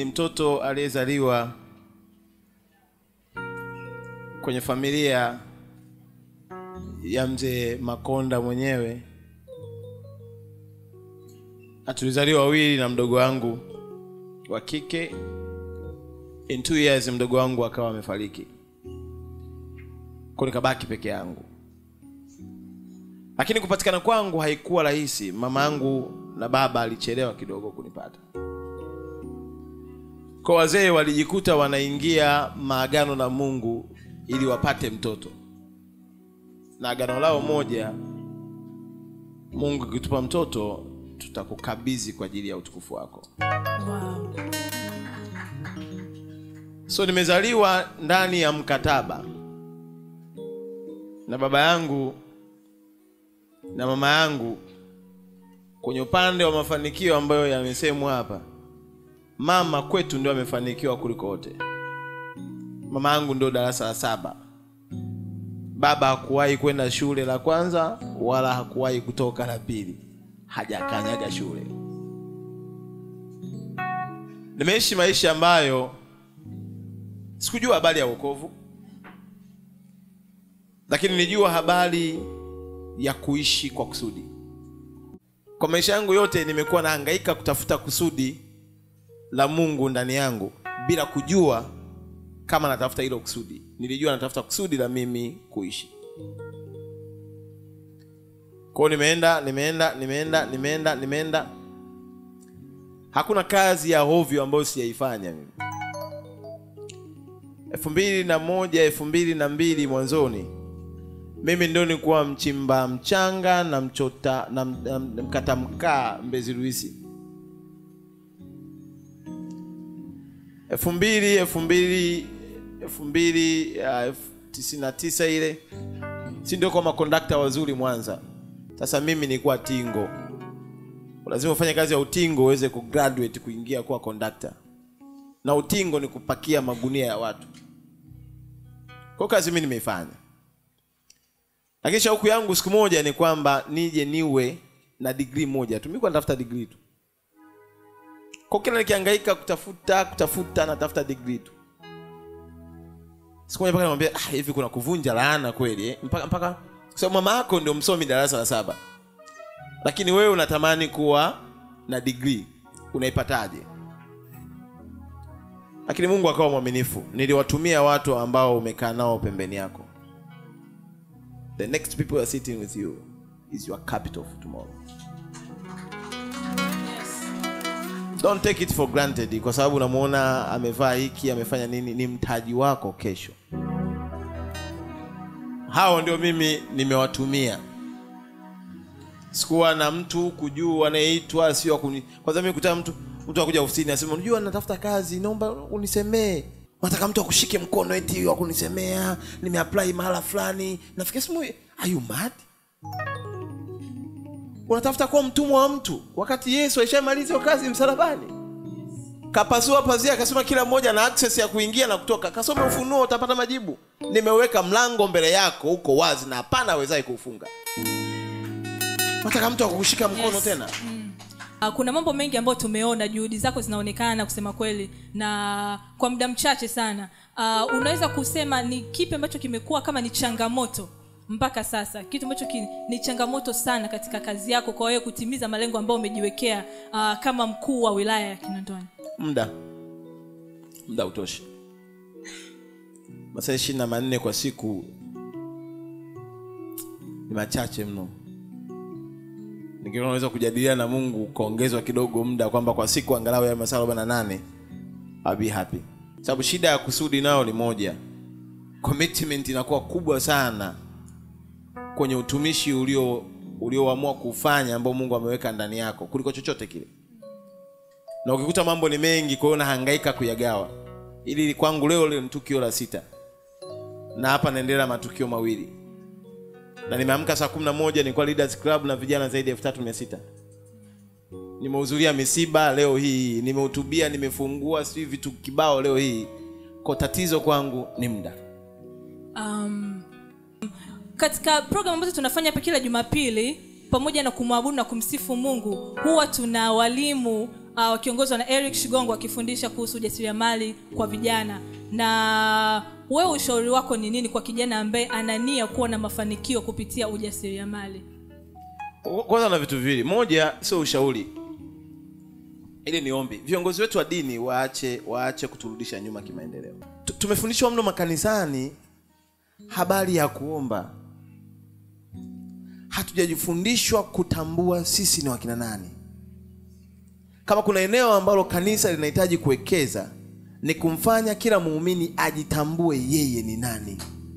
mtoto aliyezaliwa kwenye familia ya mzee Makonda mwenyewe, na tulizaliwa wawili na mdogo wangu wa kike. In two years mdogo wangu akawa amefariki, kwa nikabaki peke yangu. Lakini kupatikana kwangu haikuwa rahisi. Mama yangu na baba alichelewa kidogo kunipata. Kwa wazee walijikuta wanaingia maagano na Mungu ili wapate mtoto, na agano lao moja, Mungu akitupa mtoto tutakukabidhi kwa ajili ya utukufu wako. Wow. So nimezaliwa ndani ya mkataba na baba yangu na mama yangu. Kwenye upande wa mafanikio ambayo yamesemwa hapa, mama kwetu ndio amefanikiwa kuliko wote. Mama yangu ndio darasa la saba. Baba hakuwahi kwenda shule la kwanza wala hakuwahi kutoka la pili, hajakanyaga shule. Nimeishi maisha ambayo sikujua habari ya wokovu, lakini nilijua habari ya kuishi kwa kusudi. Kwa maisha yangu yote nimekuwa nahangaika kutafuta kusudi la Mungu ndani yangu bila kujua kama natafuta hilo kusudi. Nilijua natafuta kusudi la mimi kuishi. Kwa hiyo nimeenda nimeenda nimeenda nimeenda nimeenda, hakuna kazi ya hovyo ambayo sijaifanya mimi. elfu mbili na moja elfu mbili na mbili mwanzoni mimi ndio nilikuwa mchimba mchanga na mchota na, na, na mkata mkaa Mbezi Luisi. elfu mbili elfu mbili elfu mbili uh, elfu tisini na tisa ile, si ndio kwa makondakta wazuri Mwanza. Sasa mimi nilikuwa tingo, lazima ufanye kazi ya utingo uweze kugraduate kuingia kuwa kondakta, na utingo ni kupakia magunia ya watu. Kwa kazi mimi nimeifanya lakini shauku yangu siku moja ni kwamba nije niwe na degree moja tu. Mimi kwa natafuta degree tu, kwa kila nikihangaika kutafuta kutafuta, natafuta degree tu. Siku moja mpaka namwambia ah, hivi kuna kuvunja laana kweli eh? mpaka mpaka kwa sababu mama yako ndio msomi darasa la saba, lakini wewe unatamani kuwa na degree, unaipataje? Lakini Mungu akawa mwaminifu, niliwatumia watu ambao umekaa nao pembeni yako the next people who are sitting with you is your capital for tomorrow. Don't take it for granted kwa sababu unamuona amevaa hiki amefanya nini, ni mtaji wako kesho. Hao ndio mimi nimewatumia. Sikuwa na mtu kujua anayeitwa sio kuni. Kwanza mimi kutana mtu mtu akuja ofisini asema, unajua natafuta kazi, naomba unisemee nataka mtu akushike mkono eti wa kunisemea nimeapply mahala fulani. Nafikia simu, are you mad? Unatafuta kuwa mtumwa wa mtu wakati Yesu aishamaliza hiyo kazi msalabani. Kapasua pazia akasema kila mmoja na access ya kuingia na kutoka. Kasome Ufunuo utapata majibu. Nimeweka mlango mbele yako uko wazi na hapana awezaye kuufunga. Nataka mtu akukushika mkono Yes. tena. Ah, kuna mambo mengi ambayo tumeona juhudi zako zinaonekana kusema kweli na kwa muda mchache sana uh, unaweza kusema ni kipi ambacho kimekuwa kama ni changamoto mpaka sasa kitu ambacho ki, ni changamoto sana katika kazi yako kwa wewe kutimiza malengo ambayo umejiwekea uh, kama mkuu wa wilaya ya kinondoni muda muda utoshi masaa ishirini na manne kwa siku ni machache mno nikiwa unaweza kujadiliana na mungu ukaongezwa kidogo muda kwamba kwa siku angalau ya masaa arobaini na nane I'll be happy sababu shida ya kusudi nayo ni moja commitment inakuwa kubwa sana kwenye utumishi ulio ulioamua kufanya ambao mungu ameweka ndani yako kuliko chochote kile na ukikuta mambo ni mengi kwa hiyo unahangaika kuyagawa ili kwangu leo leo ni tukio la sita na hapa naendelea matukio mawili na nimeamka saa kumi na moja nilikuwa leaders club na vijana zaidi ya elfu tatu mia sita nimehudhuria misiba leo hii nimehutubia nimefungua sijui vitu kibao leo hii kwa tatizo kwangu ni muda um, katika program ambazo tunafanya hapa kila jumapili pamoja na kumwabudu na kumsifu mungu huwa tuna walimu uh, wakiongozwa na eric shigongo wakifundisha kuhusu ujasiriamali kwa vijana na wewe ushauri wako ni nini kwa kijana ambaye ana nia kuwa na mafanikio kupitia ujasiriamali kwanza na vitu viwili moja sio ushauri ili ni ombi viongozi wetu wa dini waache waache kuturudisha nyuma kimaendeleo Tu- tumefundishwa mno makanisani habari ya kuomba hatujajifundishwa kutambua sisi ni wakina nani kama kuna eneo ambalo kanisa linahitaji kuwekeza ni kumfanya kila muumini ajitambue yeye ni nani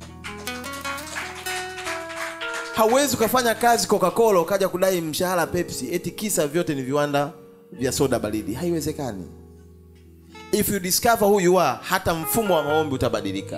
hauwezi ukafanya kazi coca-cola ukaja kudai mshahara pepsi eti kisa vyote ni viwanda vya soda baridi haiwezekani if you discover who you are hata mfumo wa maombi utabadilika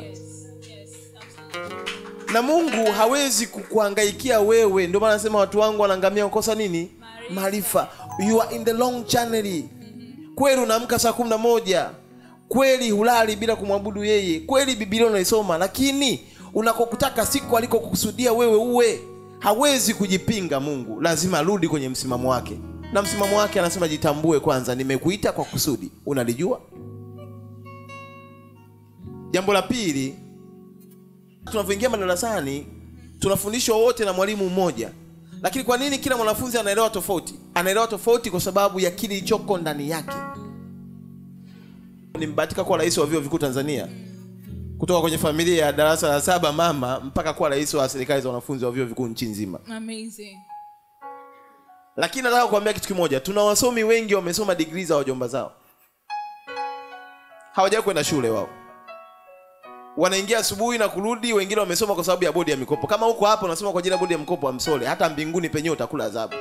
na mungu hawezi kukuangaikia wewe ndio maana nasema watu wangu wanaangamia kukosa nini maarifa you are in the long channel kweli unaamka saa kumi na moja kweli hulali bila kumwabudu yeye kweli bibilia unaisoma lakini unakokutaka siku alikokusudia wewe uwe hawezi kujipinga mungu lazima arudi kwenye msimamo wake na msimamo wake anasema jitambue kwanza nimekuita kwa kusudi unalijua jambo la pili tunavyoingia madarasani tunafundishwa wote na mwalimu mmoja lakini kwa nini kila mwanafunzi anaelewa tofauti anaelewa tofauti kwa sababu ya kile ilichoko ndani yake nimebahatika kuwa rais wa vyuo vikuu tanzania kutoka kwenye familia ya darasa la saba mama mpaka kuwa rais wa serikali za wanafunzi wa vyuo vikuu nchi nzima amazing lakini nataka kuambia kitu kimoja tuna wasomi wengi wamesoma digrii za wajomba zao hawajawai kwenda shule wao wanaingia asubuhi na kurudi wengine wamesoma kwa sababu ya bodi ya mikopo kama huko hapa unasoma kwa ajili ya bodi ya mkopo amsole hata mbinguni penyewe utakula adhabu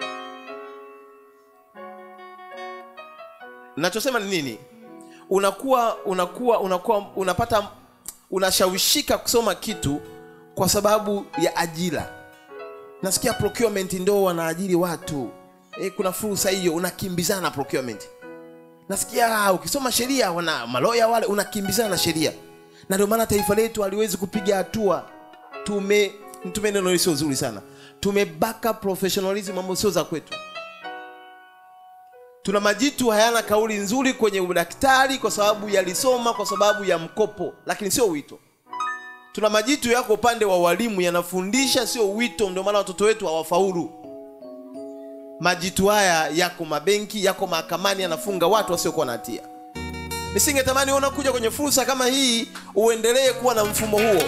nachosema ni nini unakuwa unakuwa unakuwa unapata unashawishika kusoma kitu kwa sababu ya ajira nasikia procurement ndo wanaajiri watu e, kuna fursa hiyo unakimbizana na procurement nasikia ah, ukisoma sheria wana maloya wale unakimbizana na sheria na ndio maana taifa letu haliwezi kupiga hatua tume tume neno hili sio zuri sana tumebaka professionalism ambayo sio za kwetu tuna majitu hayana kauli nzuri kwenye udaktari kwa sababu yalisoma kwa sababu ya mkopo lakini sio wito tuna majitu yako upande wa walimu yanafundisha sio wito ndio maana watoto wetu hawafaulu majitu haya yako mabenki yako mahakamani yanafunga watu wasiokuwa na hatia nisingetamani wewe unakuja kwenye fursa kama hii uendelee kuwa na mfumo huo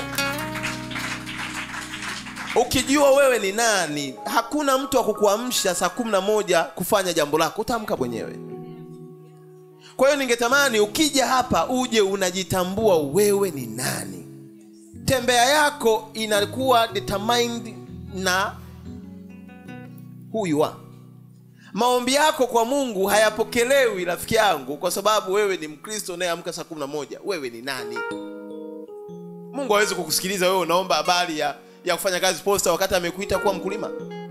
ukijua wewe ni nani hakuna mtu wa kukuamsha saa kumi na moja kufanya jambo lako utaamka mwenyewe kwa hiyo ningetamani ukija hapa uje unajitambua wewe ni nani tembea yako inakuwa determined na who you are maombi yako kwa mungu hayapokelewi rafiki yangu kwa sababu wewe ni mkristo unayeamka saa kumi na moja wewe ni nani mungu hawezi kukusikiliza wewe unaomba habari ya, ya kufanya kazi posta wakati amekuita kuwa mkulima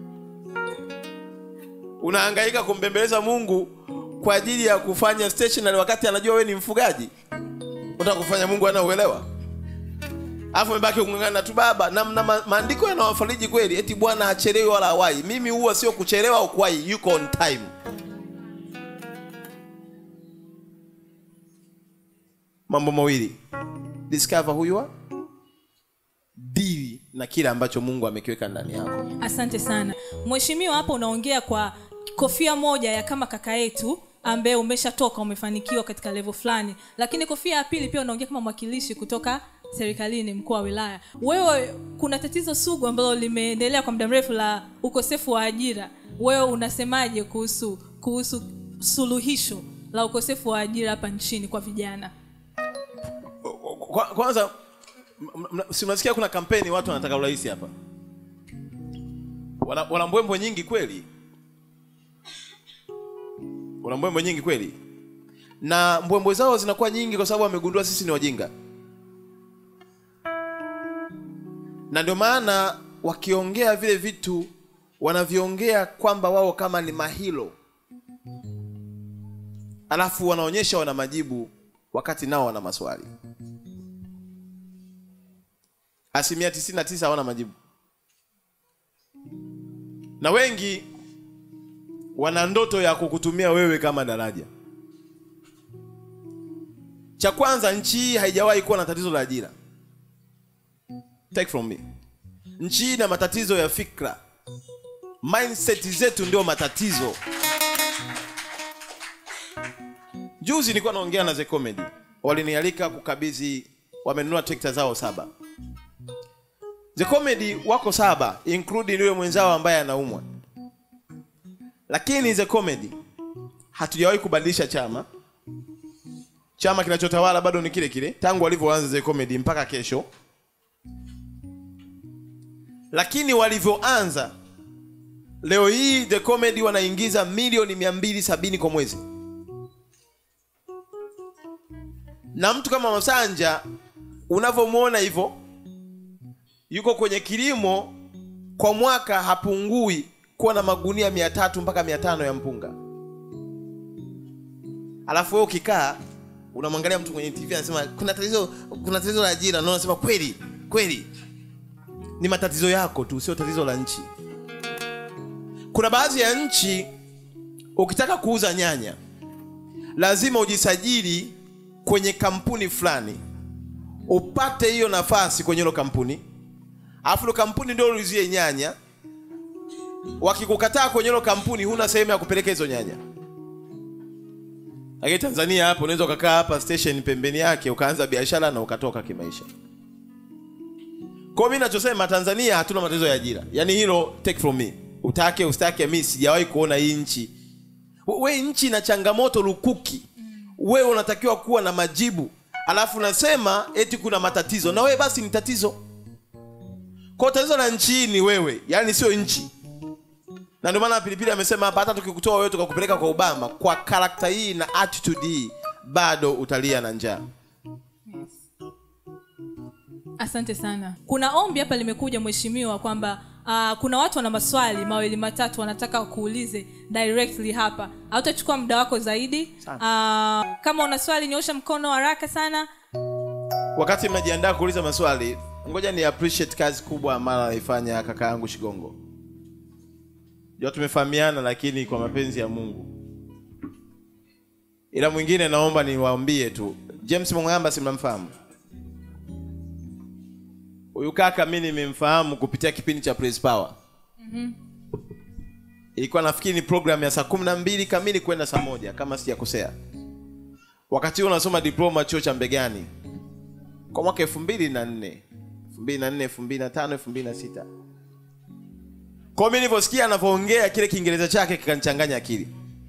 unahangaika kumbembeleza mungu kwa ajili ya kufanya stationary wakati anajua wewe ni mfugaji unataka kufanya mungu anauelewa alafu amebaki kung'ang'ana tu baba na, na ma, maandiko yanawafariji kweli eti bwana hachelewi wala hawai mimi huwa sio kuchelewa au kuwai yuko on time mambo mawili discover who you are dili na kile ambacho mungu amekiweka ndani yako asante sana mheshimiwa hapa unaongea kwa kofia moja ya kama kaka yetu ambaye umeshatoka umefanikiwa katika levo fulani lakini kofia ya pili pia unaongea kama mwakilishi kutoka serikalini mkuu wa wilaya wewe kuna tatizo sugu ambalo limeendelea kwa muda mrefu la ukosefu wa ajira wewe unasemaje kuhusu kuhusu suluhisho la ukosefu wa ajira hapa nchini kwa vijana Kwa- kwanza m- m- si unasikia kuna kampeni watu wanataka urahisi hapa wana, wana mbwembwe nyingi kweli wana mbwembwe nyingi kweli na mbwembwe zao zinakuwa nyingi kwa sababu wamegundua sisi ni wajinga na ndio maana wakiongea vile vitu wanaviongea kwamba wao kama ni mahilo alafu wanaonyesha wana majibu wakati nao wana maswali asilimia 99 hawana majibu na wengi wana ndoto ya kukutumia wewe kama daraja cha kwanza nchi hii haijawahi kuwa na tatizo la ajira take from me nchi hii ina matatizo ya fikra mindset zetu ndio matatizo juzi nilikuwa naongea na the comedy walinialika kukabidhi wamenunua trekta zao saba the comedy wako saba including yule mwenzao ambaye anaumwa lakini the comedy hatujawahi kubadilisha chama chama kinachotawala bado ni kile kile tangu walivyoanza the comedy mpaka kesho lakini walivyoanza leo hii the comedy wanaingiza milioni 270 kwa mwezi na mtu kama masanja unavyomwona hivyo yuko kwenye kilimo kwa mwaka hapungui kuwa na magunia mia tatu mpaka mia tano ya mpunga alafu wewe ukikaa unamwangalia mtu kwenye tv anasema kuna tatizo kuna tatizo la ajira na unasema kweli kweli ni matatizo yako tu sio tatizo la nchi kuna baadhi ya nchi ukitaka kuuza nyanya lazima ujisajili kwenye kampuni fulani upate hiyo nafasi kwenye hilo kampuni alafu hilo kampuni ndio ulizie nyanya wakikukataa kwenye hilo kampuni huna sehemu ya kupeleka hizo nyanya lakini tanzania hapo unaweza ukakaa hapa station pembeni yake ukaanza biashara na ukatoka kimaisha kwa mi nachosema tanzania hatuna matatizo ya ajira yaani hilo take from me utake usitake mi sijawahi kuona hii nchi we nchi na changamoto lukuki wewe unatakiwa kuwa na majibu alafu unasema eti kuna matatizo na wewe basi ni tatizo kwa tatizo la nchi hii ni wewe yaani sio nchi na ndio maana pilipili amesema hapa hata tukikutoa wewe tukakupeleka kwa obama kwa karakta hii na attitude hii bado utalia na njaa asante sana kuna ombi hapa limekuja mheshimiwa kwamba uh, kuna watu wana maswali mawili matatu wanataka kuulize directly hapa hautachukua muda wako zaidi uh, kama una swali nyosha mkono haraka sana wakati mnajiandaa kuuliza maswali ngoja ni appreciate kazi kubwa ambayo anaifanya kaka yangu shigongo jua tumefahamiana lakini kwa mapenzi ya mungu ila mwingine naomba niwaambie tu james mwangamba si mnamfahamu huyu kaka mi nimemfahamu kupitia kipindi cha praise power ilikuwa nafikiri ni program ya saa kumi na mbili kamili kwenda saa moja kama sijakosea wakati huo unasoma diploma chuo cha mbegani kwa mwaka elfu mbili na nne elfu mbili na nne elfu mbili na tano elfu mbili na sita kwao mi nilivyosikia anavyoongea kile kiingereza chake kikanichanganya akili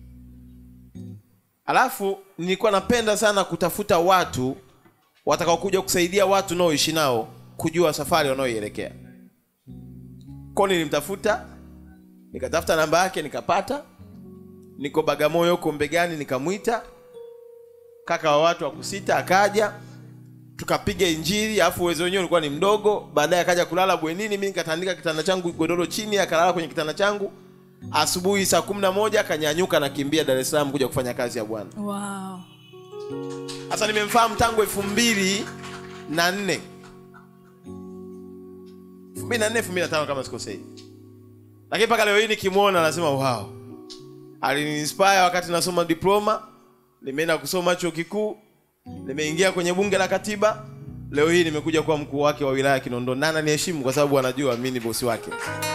alafu nilikuwa napenda sana kutafuta watu watakaokuja kusaidia watu unaoishi nao kujua safari wanaoielekea kwao nilimtafuta nikatafuta namba yake nikapata niko bagamoyo huko mbegani nikamwita kaka wa watu wa kusita akaja tukapiga injili alafu uwezo wenyewe ulikuwa ni mdogo baadaye akaja kulala bwenini mi nikatandika kitanda changu godoro chini akalala kwenye kitanda changu asubuhi saa kumi na moja akanyanyuka nakimbia dar es salaam kuja kufanya kazi ya bwana wow. sasa nimemfahamu tangu elfu mbili na nne elfu mbili na nne elfu mbili na tano kama sikosei lakini mpaka leo hii nikimwona anasema wow aliniinspire wakati nasoma diploma nimeenda kusoma chuo kikuu nimeingia kwenye bunge la katiba leo hii nimekuja kuwa mkuu wake wa wilaya ya kinondoni na ananiheshimu kwa sababu anajua mi ni bosi wake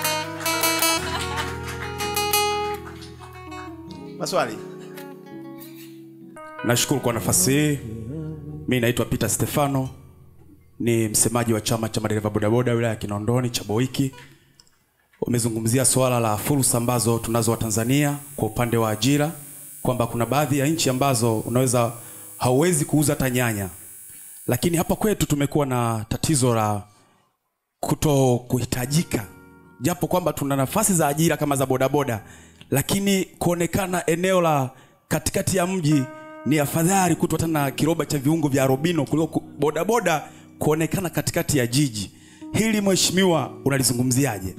maswali nashukuru kwa nafasi hii mi naitwa peter stefano ni msemaji wa chama cha madereva bodaboda wilaya ya kinondoni cha boiki umezungumzia suala la fursa ambazo tunazo watanzania kwa upande wa ajira kwamba kuna baadhi ya nchi ambazo unaweza hauwezi kuuza hata nyanya lakini hapa kwetu tumekuwa na tatizo la kuto kuhitajika japo kwamba tuna nafasi za ajira kama za bodaboda lakini kuonekana eneo la katikati ya mji ni afadhali kutwa hata na kiroba cha viungo vya robino kuliko ku- bodaboda kuonekana katikati ya jiji hili mheshimiwa unalizungumziaje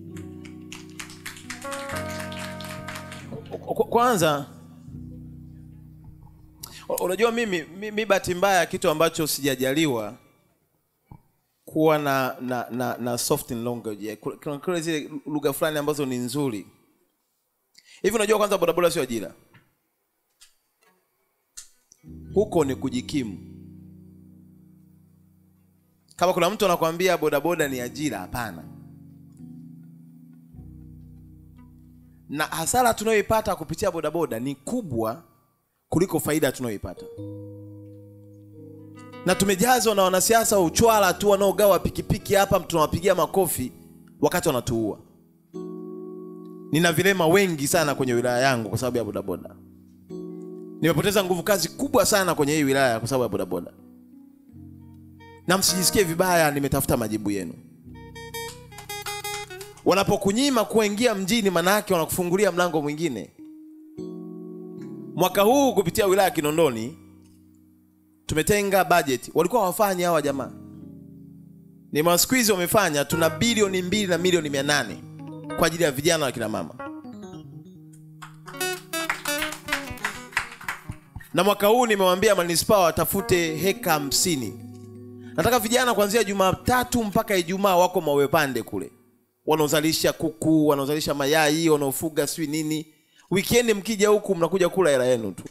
Kwa- kwanza u- unajua mimi mi, mi bahati mbaya kitu ambacho sijajaliwa kuwa na na na, na soft language kuna kuna zile lugha fulani ambazo ni nzuri hivi unajua kwanza bodaboda sio ajira huko ni kujikimu kama kuna mtu anakwambia bodaboda ni ajira hapana na hasara tunayoipata kupitia bodaboda ni kubwa kuliko faida tunayoipata na tumejazwa na wanasiasa wa uchwala tu wanaogawa pikipiki hapa tunawapigia makofi wakati wanatuua nina vilema wengi sana kwenye wilaya yangu kwa sababu ya bodaboda nimepoteza nguvu kazi kubwa sana kwenye hii wilaya kwa sababu ya bodaboda na msijisikie vibaya nimetafuta majibu yenu wanapokunyima kuingia mjini manake wanakufungulia mlango mwingine mwaka huu kupitia wilaya ya kinondoni tumetenga budget walikuwa hawafanyi hawa jamaa ni maskwizi wamefanya tuna bilioni mbili na milioni mia nane kwa ajili ya vijana wa kina mama na mwaka huu nimewambia manispaa watafute heka hamsini nataka vijana kuanzia jumatatu mpaka ijumaa wako mawepande kule wanaozalisha kuku wanaozalisha mayai wanaofuga sijui nini wikendi mkija huku mnakuja kula hela yenu tu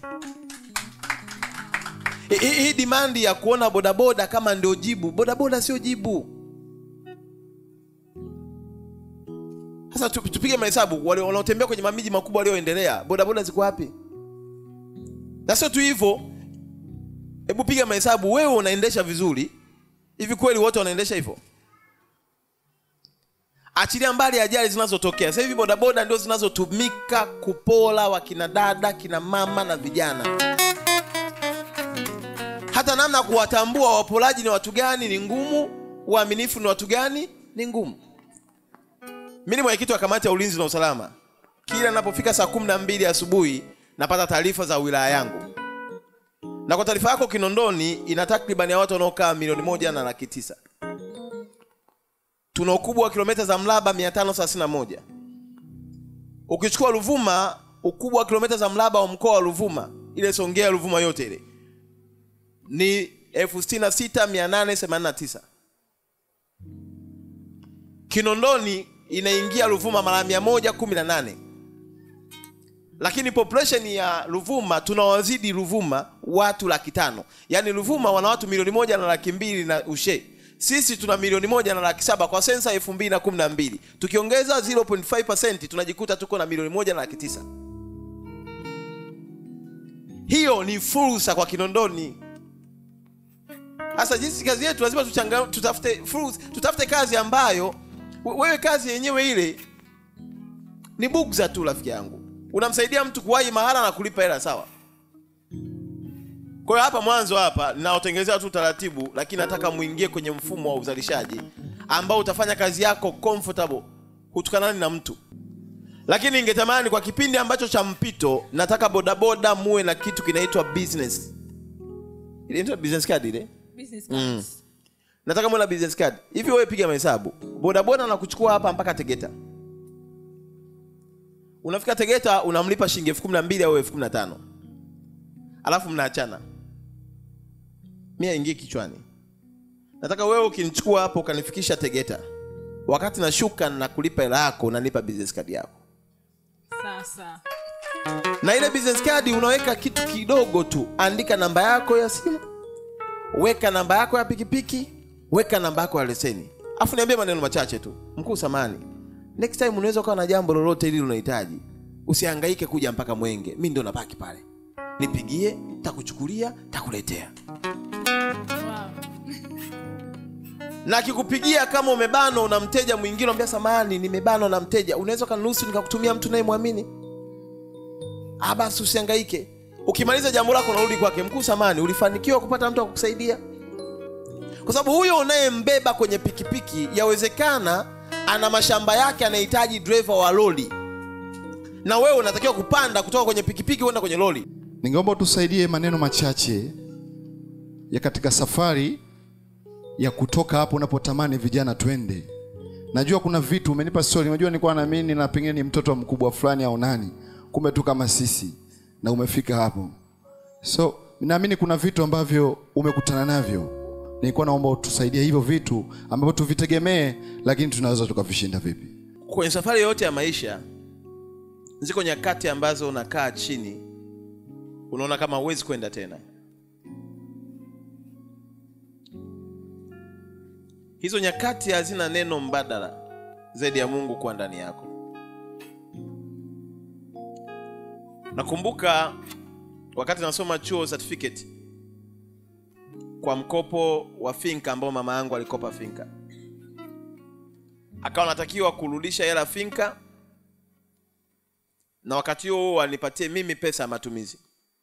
Hi- hi- hii dimandi ya kuona bodaboda kama ndio jibu bodaboda sio jibu sasa tu- tupige mahesabu wale wanaotembea kwenye mamiji makubwa walioendelea bodaboda ziko wapi na sio tu hivyo hebu piga mahesabu wewe unaendesha vizuri hivi kweli wote wanaendesha hivyo achilia mbali ajali zinazotokea sasa hivi bodaboda ndio zinazotumika kupola wakina dada kina mama na vijana hata namna ya kuwatambua wapolaji ni watu gani ni ngumu uaminifu ni watu gani ni ngumu mi ni mwenyekiti wa kamati ya ulinzi na usalama kila napofika saa kumi na mbili asubuhi napata taarifa za wilaya yangu na kwa taarifa yako kinondoni ina takribani ya watu wanaokaa milioni moja na laki tisa tuna ukubwa wa kilomita za mraba 531 ukichukua ruvuma ukubwa wa kilomita za mraba wa mkoa wa ruvuma ile songea ruvuma yote ile ni 66889 kinondoni inaingia ruvuma mara 118 lakini population ya ruvuma tunawazidi ruvuma watu laki tano yaani ruvuma wana watu milioni moja na laki mbili na ushe sisi tuna milioni moja na laki saba kwa sensa elfu mbili na kumi na mbili tukiongeza 0.5 tunajikuta tuko na milioni moja na laki tisa hiyo ni fursa kwa kinondoni sasa jinsi kazi yetu lazima tuchanga, tutafute fursa, tutafute kazi ambayo we- wewe kazi yenyewe ile ni bugza tu rafiki yangu unamsaidia mtu kuwahi mahala na kulipa hela sawa kwa hiyo hapa mwanzo hapa ninaotengenezea tu taratibu lakini nataka muingie kwenye mfumo wa uzalishaji ambao utafanya kazi yako comfortable hutukanani na mtu lakini ningetamani kwa kipindi ambacho cha mpito nataka bodaboda muwe na kitu kinaitwa business ile inaitwa business card ile business cards. nataka muwe na business card hivi wewe piga mahesabu bodaboda na kuchukua hapa mpaka tegeta unafika tegeta unamlipa shilingi elfu kumi na mbili au elfu kumi na tano alafu mnaachana mi aingie kichwani nataka wewe ukinichukua hapo ukanifikisha tegeta wakati nashuka na kulipa hela yako unanipa business card yako sasa na ile business card unaweka kitu kidogo tu andika namba yako ya simu weka namba yako ya pikipiki weka namba yako ya leseni afu niambie maneno machache tu mkuu samani next time unaweza ukawa na jambo lolote hili unahitaji usihangaike kuja mpaka mwenge mi ndio nabaki pale nipigie takuchukulia takuletea wow. na akikupigia kama umebanwa una mteja mwingine unamwambia samani nimebanwa na mteja unaweza ukaniruhusu nikakutumia mtu nayemwamini ah basi usihangaike ukimaliza jambo lako unarudi kwake mkuu samani ulifanikiwa kupata mtu wa kukusaidia kwa sababu huyo unayembeba kwenye pikipiki yawezekana ana mashamba yake anahitaji dreva wa loli na wewe unatakiwa kupanda kutoka kwenye pikipiki kwenda kwenye loli ningeomba utusaidie maneno machache ya katika safari ya kutoka hapo unapotamani vijana twende najua kuna vitu umenipa story unajua nilikuwa naamini na pengine ni mtoto wa mkubwa fulani au nani kumbe tu kama sisi na umefika hapo so naamini kuna vitu ambavyo umekutana navyo nilikuwa naomba utusaidie hivyo vitu ambavyo tuvitegemee lakini tunaweza tukavishinda vipi kwenye safari yote ya maisha ziko nyakati ambazo unakaa chini unaona kama huwezi kwenda tena hizo nyakati hazina neno mbadala zaidi ya mungu kuwa ndani yako nakumbuka wakati nasoma chuo certificate kwa mkopo wa finka ambao mama yangu alikopa finka akawa natakiwa kurudisha hela finka na wakati huo huo anipatie mimi pesa ya matumizi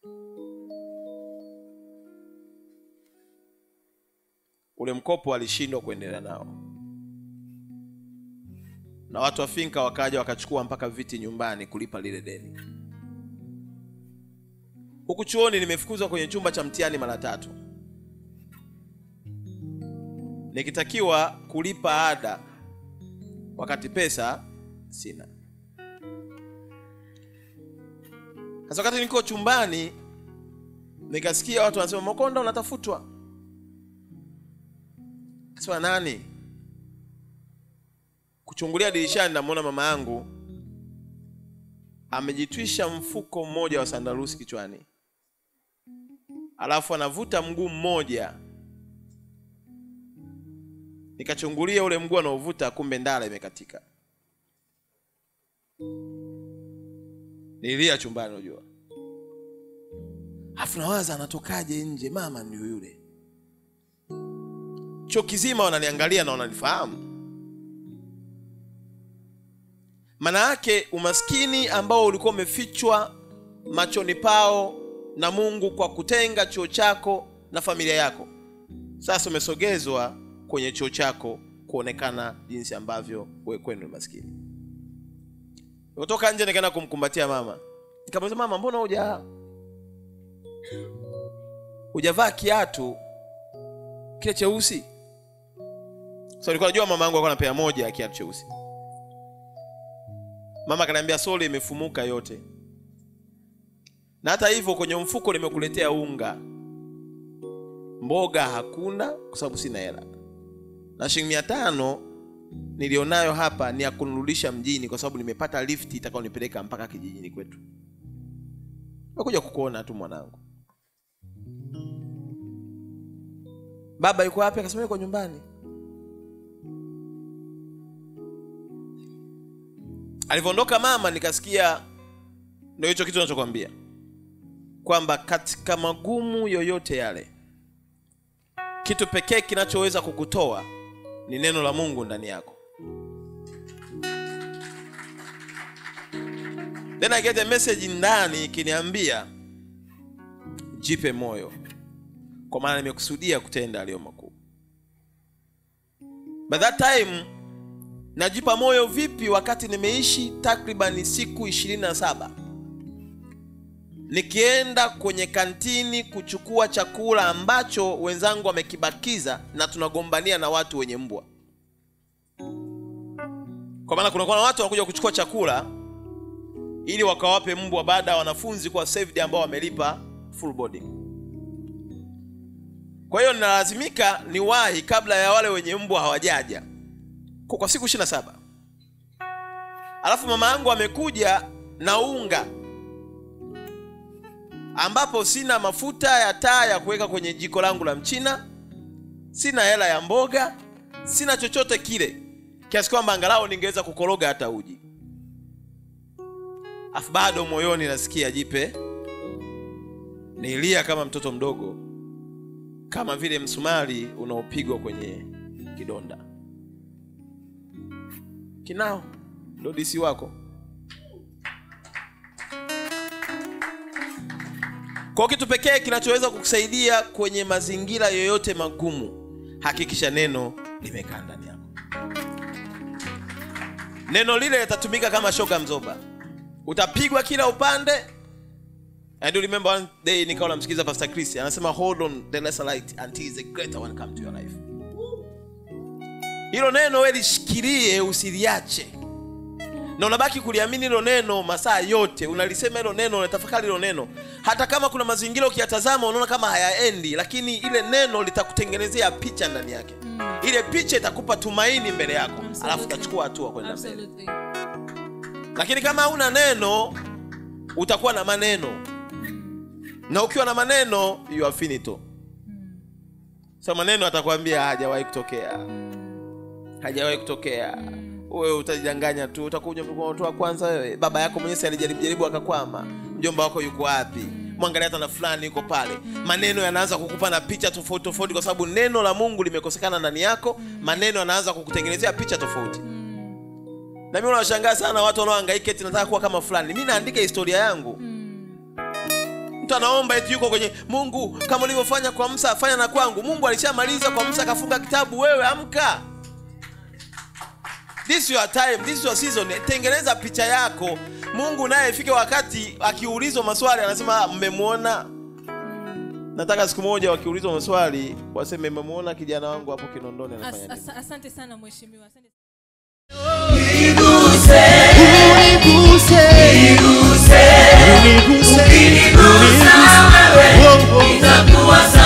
ule mkopo alishindwa kuendelea nao na watu wa finka wakaja wakachukua mpaka viti nyumbani kulipa lile deni huku chuoni nimefukuzwa kwenye chumba cha mtihani mara tatu nikitakiwa kulipa ada wakati pesa sina sasa wakati niko chumbani nikasikia watu wanasema makonda unatafutwa kasema nani kuchungulia dirishani namwona mama yangu amejitwisha mfuko mmoja wa sandarusi kichwani alafu anavuta mguu mmoja nikachungulia ule mguu anaovuta kumbe ndala imekatika nilia chumbani unajua afu nawaza anatokaje nje mama ndio yule chuo kizima wananiangalia na wananifahamu maana yake umaskini ambao ulikuwa umefichwa machoni pao na mungu kwa kutenga chuo chako na familia yako sasa umesogezwa kwenye chuo chako kuonekana jinsi ambavyo we kwenu ni maskini kutoka nje nikaenda kumkumbatia mama nikamuuliza mama mbona huja hujavaa kiatu kile cheusi so nilikuwa najua mama yangu alikuwa na pea moja ya kiatu cheusi mama akaniambia sole imefumuka yote na hata hivyo kwenye mfuko nimekuletea unga mboga hakuna kwa sababu sina hela na shilingi mia tano nilionayo hapa ni ya kunirudisha mjini kwa sababu nimepata lifti itakaonipeleka mpaka kijijini kwetu nakuja kukuona tu mwanangu baba yuko wapi akasema yuko nyumbani alivyoondoka mama nikasikia ndio hicho kitu nachokwambia kwamba katika magumu yoyote yale kitu pekee kinachoweza kukutoa ni neno la mungu ndani yako then I get a message ndani ikiniambia jipe moyo kwa maana nimekusudia kutenda aliyo makuu by that time najipa moyo vipi wakati nimeishi takribani siku ishirini na saba nikienda kwenye kantini kuchukua chakula ambacho wenzangu wamekibakiza na tunagombania na watu wenye mbwa kwa maana kunakuwa na watu wanakuja kuchukua chakula ili wakawape mbwa baada ya wanafunzi kuwa saved ambao wamelipa full boarding kwa hiyo ninalazimika niwahi kabla ya wale wenye mbwa hawajaja kwa, kwa siku 27 alafu mama yangu amekuja na unga ambapo sina mafuta ya taa ya kuweka kwenye jiko langu la mchina sina hela ya mboga sina chochote kile kiasi kwamba angalau ningeweza kukoroga hata uji afu bado moyoni nasikia jipe nilia kama mtoto mdogo kama vile msumari unaopigwa kwenye kidonda kinao ndo disi wako kwa kitu pekee kinachoweza kukusaidia kwenye mazingira yoyote magumu hakikisha neno limekaa ndani yako neno lile litatumika kama shoka mzoba utapigwa kila upande I do remember one day nikawa namsikiliza Pastor Chris anasema hold on the lesser light until the greater one come to your life. Hilo neno wewe lishikilie usiliache. Na unabaki kuliamini hilo neno masaa yote, unalisema hilo neno, unatafakari hilo neno. Hata kama kuna mazingira ukiyatazama unaona kama hayaendi, lakini ile neno litakutengenezea picha ndani yake. Ile picha itakupa tumaini mbele yako, alafu utachukua hatua kwenda mbele. Absolutely. lakini kama hauna neno utakuwa na maneno na ukiwa na maneno you are finito so maneno atakwambia hajawahi kutokea hajawahi kutokea wewe utajidanganya tu utakuja mtu wa kwanza wewe baba yako mwenyewe si alijaribu jaribu akakwama mjomba wako yuko wapi mwangalia hata na fulani yuko pale maneno yanaanza kukupa na picha tofauti tofauti kwa sababu neno la mungu limekosekana ndani yako maneno yanaanza kukutengenezea picha tofauti na mimi unawashangaa sana watu wanaohangaika eti nataka kuwa kama fulani mi naandika historia yangu mtu anaomba eti yuko kwenye mungu kama ulivyofanya kwa msa fanya na kwangu mungu alishamaliza kwa msa akafunga kitabu wewe amka this your time this your season tengeneza picha yako mungu naye ifike wakati akiulizwa maswali anasema "Ah, mmemwona nataka siku moja wakiulizwa maswali waseme mmemwona kijana wangu hapo kinondoni As, anafanya nini as, asante sana mheshimiwa asante. Nitakuwa sawa.